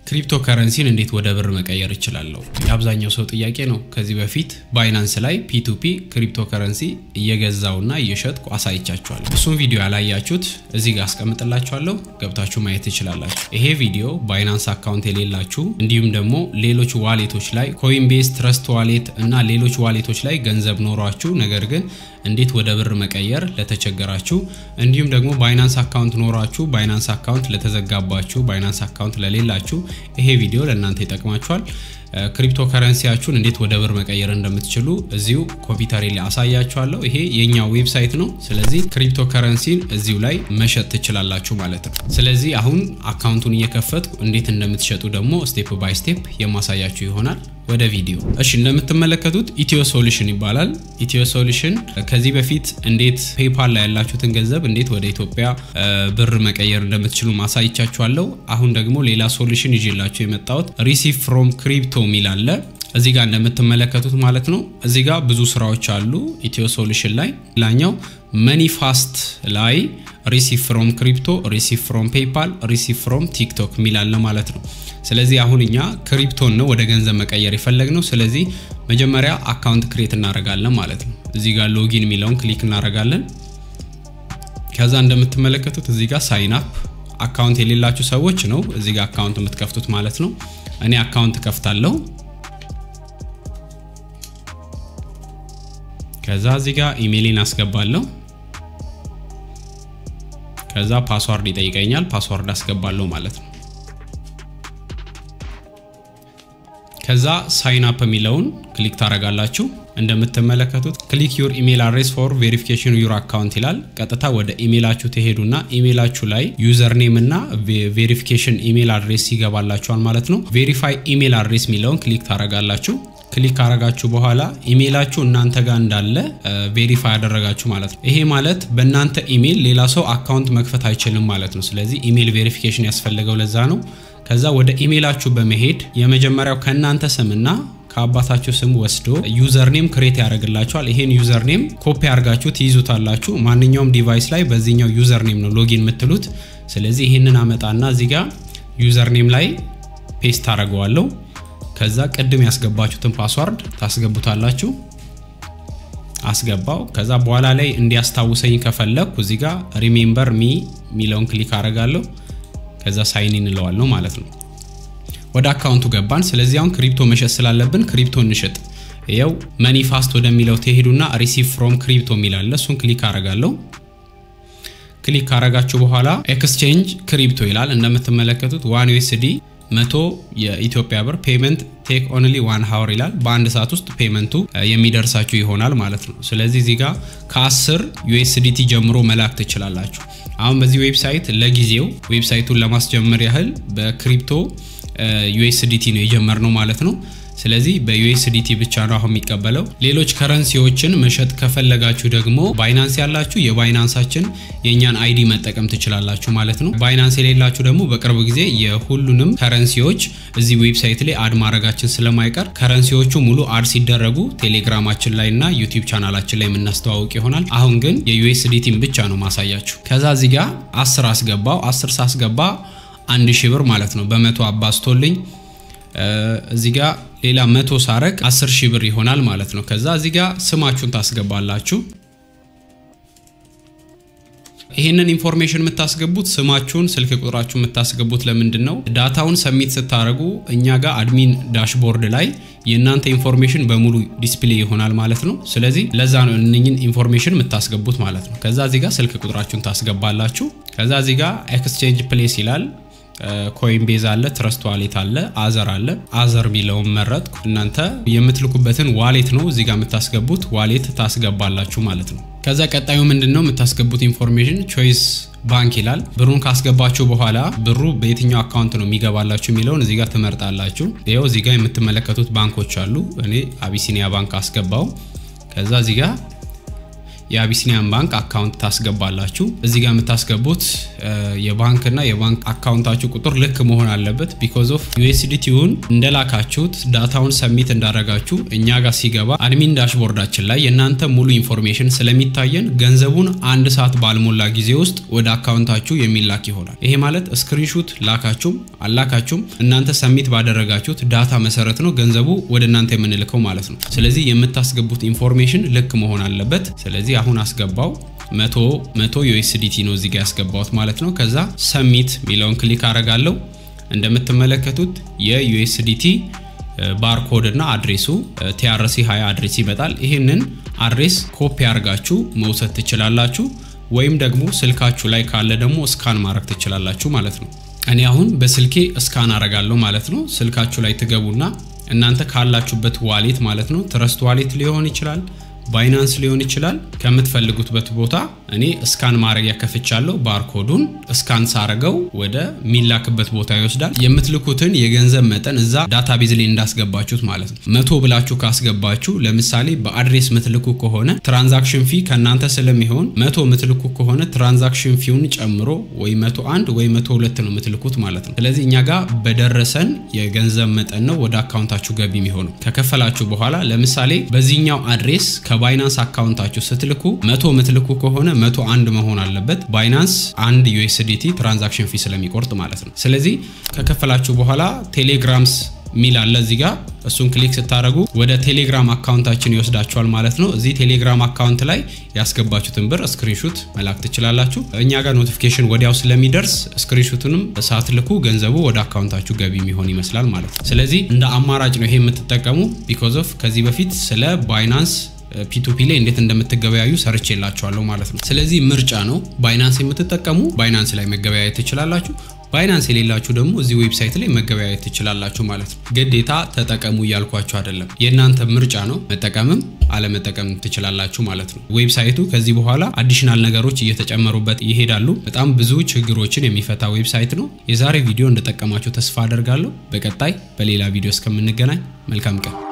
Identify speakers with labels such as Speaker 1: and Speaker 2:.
Speaker 1: ክሪፕቶ ከረንሲን እንዴት ወደ ብር መቀየር እችላለሁ? የአብዛኛው ሰው ጥያቄ ነው። ከዚህ በፊት ባይናንስ ላይ ፒቱፒ ክሪፕቶ ከረንሲ እየገዛውና እየሸጥኩ አሳይቻችኋለሁ። እሱም ቪዲዮ ያላያችሁት እዚህ ጋር አስቀምጥላችኋለሁ፣ ገብታችሁ ማየት ትችላላችሁ። ይሄ ቪዲዮ ባይናንስ አካውንት የሌላችሁ እንዲሁም ደግሞ ሌሎች ዋሌቶች ላይ ኮይንቤስ፣ ትረስት ዋሌት እና ሌሎች ዋሌቶች ላይ ገንዘብ ኖሯችሁ ነገር ግን እንዴት ወደ ብር መቀየር ለተቸገራችሁ እንዲሁም ደግሞ ባይናንስ አካውንት ኖሯችሁ ባይናንስ አካውንት ለተዘጋባችሁ ባይናንስ አካውንት ለሌላችሁ ይሄ ቪዲዮ ለእናንተ ይጠቅማችኋል። ክሪፕቶ ከረንሲያችሁን እንዴት ወደ ብር መቀየር እንደምትችሉ እዚሁ ኮምፒውተሬ ላይ አሳያችኋለሁ። ይሄ የኛ ዌብሳይት ነው። ስለዚህ ክሪፕቶ ከረንሲን እዚሁ ላይ መሸጥ ትችላላችሁ ማለት ነው። ስለዚህ አሁን አካውንቱን እየከፈትኩ እንዴት እንደምትሸጡ ደግሞ ስቴፕ ባይ ስቴፕ የማሳያችሁ ይሆናል። ወደ ቪዲዮ እሺ፣ እንደምትመለከቱት ኢትዮ ሶሉሽን ይባላል። ኢትዮ ሶሉሽን ከዚህ በፊት እንዴት ፔፓል ላይ ያላችሁትን ገንዘብ እንዴት ወደ ኢትዮጵያ ብር መቀየር እንደምትችሉ ማሳይቻችኋለሁ። አሁን ደግሞ ሌላ ሶሉሽን ይዤላችሁ የመጣሁት ሪሲቭ ፍሮም ክሪፕቶ የሚል አለ። እዚህ ጋር እንደምትመለከቱት ማለት ነው። እዚህ ጋር ብዙ ስራዎች አሉ ኢትዮ ሶሉሽን ላይ። ሌላኛው መኒ ፋስት ላይ ሪሲቭ ፍሮም ክሪፕቶ፣ ሪሲቭ ፍሮም ፔፓል፣ ሪሲቭ ፍሮም ቲክቶክ የሚል አለ ማለት ነው። ስለዚህ አሁን እኛ ክሪፕቶን ነው ወደ ገንዘብ መቀየር የፈለግነው። ስለዚህ መጀመሪያ አካውንት ክሬት እናደርጋለን ማለት ነው። እዚህ ጋር ሎጊን የሚለውን ክሊክ እናደርጋለን። ከዛ እንደምትመለከቱት እዚህ ጋር ሳይን አፕ አካውንት የሌላችሁ ሰዎች ነው እዚህ ጋር አካውንት የምትከፍቱት ማለት ነው። እኔ አካውንት ከፍታለሁ። ከዛ እዚህ ጋር ኢሜይሌን አስገባለሁ። ከዛ ፓስዋርድ ይጠይቀኛል። ፓስዋርድ አስገባለሁ ማለት ነው። ከዛ ሳይን አፕ የሚለውን ክሊክ ታደርጋላችሁ። እንደምትመለከቱት ክሊክ ዩር ኢሜል አድሬስ ፎር ቬሪፊኬሽን ዩር አካውንት ይላል። ቀጥታ ወደ ኢሜላችሁ ትሄዱና ኢሜላችሁ ላይ ዩዘር ኔም እና ቬሪፊኬሽን ኢሜል አድሬስ ይገባላችኋል ማለት ነው። ቬሪፋይ ኢሜል አድሬስ የሚለውን ክሊክ ታደርጋላችሁ። ክሊክ ካረጋችሁ በኋላ ኢሜይላችሁ እናንተ ጋር እንዳለ ቬሪፋይ ያደረጋችሁ ማለት ነው። ይሄ ማለት በእናንተ ኢሜይል ሌላ ሰው አካውንት መክፈት አይችልም ማለት ነው። ስለዚህ ኢሜይል ቬሪፊኬሽን ያስፈለገው ለዛ ነው። ከዛ ወደ ኢሜይላችሁ በመሄድ የመጀመሪያው ከእናንተ ስምና ከአባታችሁ ስም ወስዶ ዩዘርኔም ክሬት ያደርግላችኋል። ይሄን ዩዘርኔም ኮፒ አድርጋችሁ ትይዙታላችሁ። ማንኛውም ዲቫይስ ላይ በዚህኛው ዩዘርኔም ነው ሎጊን የምትሉት። ስለዚህ ይህንን አመጣና እዚህ ጋር ዩዘርኔም ላይ ፔስት አደርገዋለሁ። ከዛ ቅድም ያስገባችሁትን ፓስዋርድ ታስገቡታላችሁ። አስገባው። ከዛ በኋላ ላይ እንዲያስታውሰኝ ከፈለግኩ እዚህ ጋር ሪሜምበር ሚ የሚለውን ክሊክ አደርጋለሁ። ከዛ ሳይን እንለዋለሁ ማለት ነው። ወደ አካውንቱ ገባን። ስለዚህ አሁን ክሪፕቶ መሸጥ ስላለብን ክሪፕቶ እንሸጥ። ይኸው መኒ ፋስት ወደሚለው ትሄዱና ሪሲቭ ፍሮም ክሪፕቶ የሚላለ እሱን ክሊክ አረጋለሁ። ክሊክ ካረጋችሁ በኋላ ኤክስቼንጅ ክሪፕቶ ይላል። እንደምትመለከቱት ዋን ዩኤስዲ መቶ የኢትዮጵያ ብር ፔመንት ቴክ ኦንሊ ዋን ሀወር ይላል። በአንድ ሰዓት ውስጥ ፔመንቱ የሚደርሳችሁ ይሆናል ማለት ነው። ስለዚህ እዚህ ጋር ከ10 ዩኤስዲቲ ጀምሮ መላክ ትችላላችሁ። አሁን በዚህ ዌብሳይት ለጊዜው ዌብሳይቱን ለማስጀመር ያህል በክሪፕቶ ዩኤስዲቲ ነው የጀመርነው ማለት ነው። ስለዚህ በዩኤስዲቲ ብቻ ነው አሁን የሚቀበለው። ሌሎች ከረንሲዎችን መሸጥ ከፈለጋችሁ ደግሞ ባይናንስ ያላችሁ የባይናንሳችን የእኛን አይዲ መጠቀም ትችላላችሁ ማለት ነው። ባይናንስ የሌላችሁ ደግሞ በቅርብ ጊዜ የሁሉንም ከረንሲዎች እዚህ ዌብሳይት ላይ አድ ማድረጋችን ስለማይቀር ከረንሲዎቹ ሙሉ አድ ሲደረጉ ቴሌግራማችን ላይ እና ዩቲዩብ ቻናላችን ላይ የምናስተዋውቅ ይሆናል። አሁን ግን የዩኤስዲቲን ብቻ ነው ማሳያችሁ። ከዛ እዚህ ጋር አስር አስገባው። አስር ሳስገባ አንድ ሺህ ብር ማለት ነው በመቶ አባዝቶልኝ እዚህ ጋር ሌላ መቶ ሳረግ 10 ሺህ ብር ይሆናል ማለት ነው። ከዛ እዚህ ጋር ስማችሁን ታስገባላችሁ። ይህንን ኢንፎርሜሽን የምታስገቡት ስማችሁን፣ ስልክ ቁጥራችሁን የምታስገቡት ለምንድን ነው? ዳታውን ሰሚት ስታደርጉ እኛ ጋር አድሚን ዳሽቦርድ ላይ የእናንተ ኢንፎርሜሽን በሙሉ ዲስፕሌይ ይሆናል ማለት ነው። ስለዚህ ለዛ ነው እነኝን ኢንፎርሜሽን የምታስገቡት ማለት ነው። ከዛ እዚህ ጋር ስልክ ቁጥራችሁን ታስገባላችሁ። ከዛ እዚህ ጋር ኤክስቼንጅ ፕሌስ ይላል ኮይን ቤዝ አለ፣ ትረስት ዋሌት አለ፣ አዘር አለ። አዘር የሚለውን መረጥኩ። እናንተ የምትልኩበትን ዋሌት ነው እዚህ ጋር የምታስገቡት ዋሌት ታስገባላችሁ ማለት ነው። ከዛ ቀጣዩ ምንድን ነው የምታስገቡት ኢንፎርሜሽን ቾይስ ባንክ ይላል። ብሩን ካስገባችሁ በኋላ ብሩ በየትኛው አካውንት ነው የሚገባላችሁ የሚለውን እዚህ ጋር ትመርጣላችሁ። ይኸው እዚህ ጋር የምትመለከቱት ባንኮች አሉ። እኔ አቢሲኒያ ባንክ አስገባው። ከዛ እዚህ ጋር የአቢሲኒያን ባንክ አካውንት ታስገባላችሁ። እዚህ ጋር የምታስገቡት የባንክና የባንክ አካውንታችሁ ቁጥር ልክ መሆን አለበት። ቢኮዝ ኦፍ ዩኤስዲቲውን እንደላካችሁት ዳታውን ሰሚት እንዳረጋችሁ እኛ ጋር ሲገባ አድሚን ዳሽቦርዳችን ላይ የእናንተ ሙሉ ኢንፎርሜሽን ስለሚታየን ገንዘቡን አንድ ሰዓት ባልሞላ ጊዜ ውስጥ ወደ አካውንታችሁ የሚላክ ይሆናል። ይሄ ማለት ስክሪንሹት ላካችሁም አላካችሁም እናንተ ሰሚት ባደረጋችሁት ዳታ መሰረት ነው ገንዘቡ ወደ እናንተ የምንልከው ማለት ነው። ስለዚህ የምታስገቡት ኢንፎርሜሽን ልክ መሆን አለበት። ስለዚህ አሁን አስገባው መቶ መቶ ዩኤስዲቲ ነው እዚህ ጋር ያስገባሁት ማለት ነው። ከዛ ሰሚት ሚለውን ክሊክ አረጋለሁ። እንደምትመለከቱት የዩኤስዲቲ ባርኮድ እና አድሬሱ ቲአርሲ 20 አድሬስ ይመጣል። ይህንን አድሬስ ኮፒ አድርጋችሁ መውሰድ ትችላላችሁ፣ ወይም ደግሞ ስልካችሁ ላይ ካለ ደግሞ እስካን ማድረግ ትችላላችሁ ማለት ነው። እኔ አሁን በስልኬ እስካን አረጋለሁ ማለት ነው። ስልካችሁ ላይ ትገቡና እናንተ ካላችሁበት ዋሌት ማለት ነው ትረስት ዋሌት ሊሆን ይችላል ባይናንስ ሊሆን ይችላል። ከምትፈልጉትበት ቦታ እኔ እስካን ማድረጊያ ከፍቻለሁ። ባርኮዱን እስካን ሳረገው ወደ ሚላክበት ቦታ ይወስዳል። የምትልኩትን የገንዘብ መጠን እዛ ዳታቤዝ ላይ እንዳስገባችሁት ማለት ነው። መቶ ብላችሁ ካስገባችሁ ለምሳሌ በአድሬስ ምትልኩ ከሆነ ትራንዛክሽን ፊ ከእናንተ ስለሚሆን መቶ ምትልኩ ከሆነ ትራንዛክሽን ፊውን ጨምሮ ወይ መቶ አንድ ወይ መቶ ሁለት ነው ምትልኩት ማለት ነው። ስለዚህ እኛ ጋር በደረሰን የገንዘብ መጠን ነው ወደ አካውንታችሁ ገቢ የሚሆነው። ከከፈላችሁ በኋላ ለምሳሌ በዚህኛው አድሬስ ከባይናንስ አካውንታችሁ ስትልኩ መቶ ምትልኩ ከሆነ መቶ አንድ መሆን አለበት። ባይናንስ አንድ ዩኤስዲቲ ትራንዛክሽን ፊ ስለሚቆርጥ ማለት ነው። ስለዚህ ከከፈላችሁ በኋላ ቴሌግራምስ ሚል አለ እዚህ ጋር እሱን ክሊክ ስታደረጉ ወደ ቴሌግራም አካውንታችን ይወስዳችኋል ማለት ነው። እዚህ ቴሌግራም አካውንት ላይ ያስገባችሁትን ብር ስክሪንሹት መላክ ትችላላችሁ። እኛ ጋር ኖቲፊኬሽን ወዲያው ስለሚደርስ ስክሪንሹትንም ሳትልኩ ገንዘቡ ወደ አካውንታችሁ ገቢ የሚሆን ይመስላል ማለት ነው። ስለዚህ እንደ አማራጭ ነው ይሄ የምትጠቀሙ ቢኮዝ ኦፍ ከዚህ በፊት ስለ ባይናንስ ፒቱፒ ላይ እንዴት እንደምትገበያዩ ሰርች የላቸዋለሁ ማለት ነው። ስለዚህ ምርጫ ነው። ባይናንስ የምትጠቀሙ ባይናንስ ላይ መገበያየት ትችላላችሁ። ባይናንስ የሌላችሁ ደግሞ እዚህ ዌብሳይት ላይ መገበያየት ትችላላችሁ ማለት ነው። ግዴታ ተጠቀሙ እያልኳችሁ አይደለም፣ የእናንተ ምርጫ ነው። መጠቀምም አለመጠቀም ትችላላችሁ ማለት ነው። ዌብሳይቱ ከዚህ በኋላ አዲሽናል ነገሮች እየተጨመሩበት ይሄዳሉ። በጣም ብዙ ችግሮችን የሚፈታ ዌብሳይት ነው። የዛሬ ቪዲዮ እንደጠቀማችሁ ተስፋ አደርጋለሁ። በቀጣይ በሌላ ቪዲዮ እስከምንገናኝ መልካም ቀን